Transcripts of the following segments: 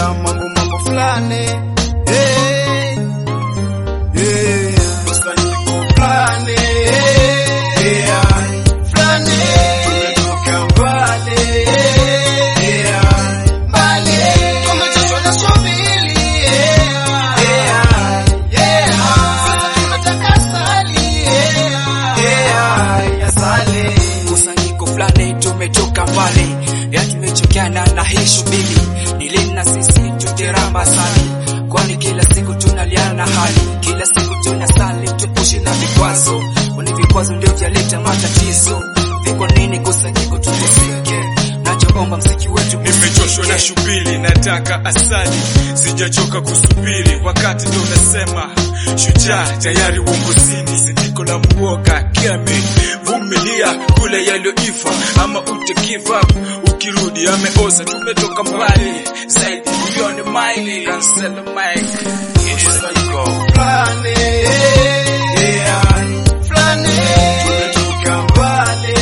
yeah, mambo mambo fulani hey, yeah, kusanyiko fulani yeah, fulani tumetoka mbali yeah, mbali tumechoshwa na subili yeah, yeah, yeah, sasa tunataka sali yeah, yeah, ya sali kusanyiko fulani tumetoka mbali ya tumechokeana na hii shughuli nilini na sisi tuteramba sali kwani kila siku tunaliana hali kila siku tunasali tupushi na vikwazo kwani vikwazo ndio vyaleta matatizo viko nini kusanyiko tuteseke nachoomba mziki wetu Nimechoshwa na shubili, nataka asali, sijachoka kusubiri. Wakati ndio unasema shujaa tayari uongozini, sindiko la muoga kiame, vumilia kule yaliyoiva, ama utagive up ukirudi ameoza. Tumetoka mbali zaidi, milioni maili, cancel the mic. fulani yeah, fulani tumetoka mbali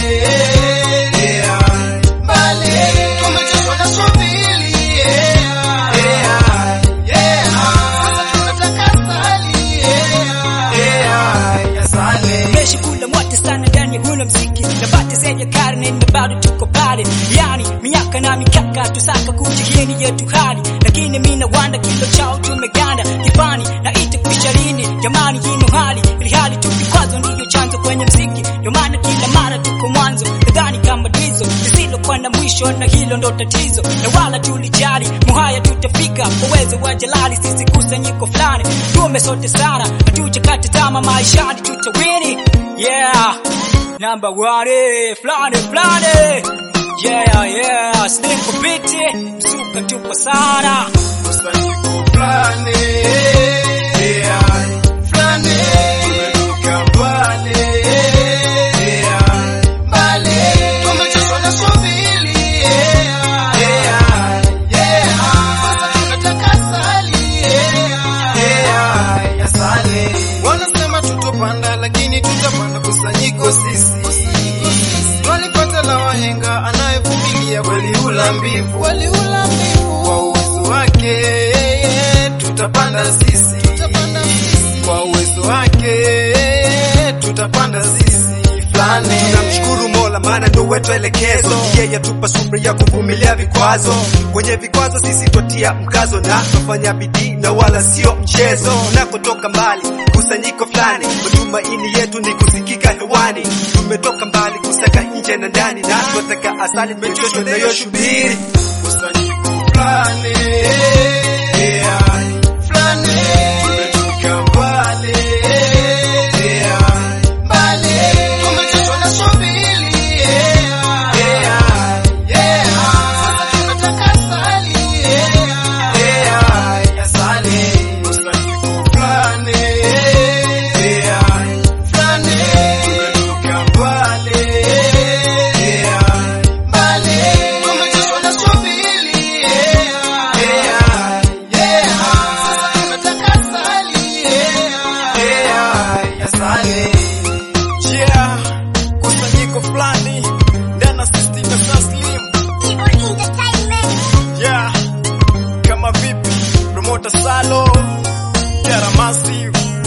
yeah, mbali tumechoshwa na subili yeah, yeah, yeah, sasa tunataka sali yeah, yeah, ya sali Meshi kula moto sana ndani ya huna mziki na bati zenye karne na bado tuko pale yani miaka na mikaka tusaka kujihini yetu hali lakini mina wanda kilo chao tumeganda kifani na ite kuisha lini jamani yino hali ili hali tu vikwazo ndiyo chanzo kwenye mziki ndio maana kila mara tuko mwanzo nadhani kama dizo lisilokuwa na mwisho na hilo ndo tatizo na wala tulijali muhaya tutafika kwa uwezo wa jalali sisi kusanyiko fulani tume sote sana hatujakata tama maishani tutawini yeah number one fulani fulani yeah yeah slim kupiti msuka tuko sana kusanyiko fulani yeah, fulani tumetoka mbali yeah, mbali tumechoshwa na subili yeah, yeah, yeah, sasa tunataka sali yeah, yeah, ya sali wanasema tutopanda lakini tutapanda kusanyiko sisi Walipata la wahenga anayevumilia waliula mbivu, waliula mbivu. Kwa uwezo wake tutapanda sisi, tutapanda sisi. Kwa uwezo wake tutapanda sisi fulani. Tunamshukuru Mola maana ndo wetu elekezo, yeye atupa subra ya kuvumilia vikwazo. Kwenye vikwazo sisi twatia mkazo na tufanya bidii na wala sio mchezo. Tunakotoka mbali, kusanyiko fulani, matumaini yetu ni kusikika hewani. Tumetoka mbali kusaka nje na ndani, na twataka asali, tumechoshwa na hiyo shubiri. kusanyiko fulani yeah, fulani tumetoka mbali yeah, mbali tumechoshwa na subili yeah, yeah, yeah, sasa tunataka sali yeah, yeah, ya sali kusanyiko fulani yeah, fulani tumetoka mbali yeah, mbali tumechoshwa na subili yeah, yeah, yeah, sasa tunataka sali yeah, yeah, ya sali yeah, kusanyiko fulani ndana system ya Taslim yeah, kama vipi promoter Salo Jara Massive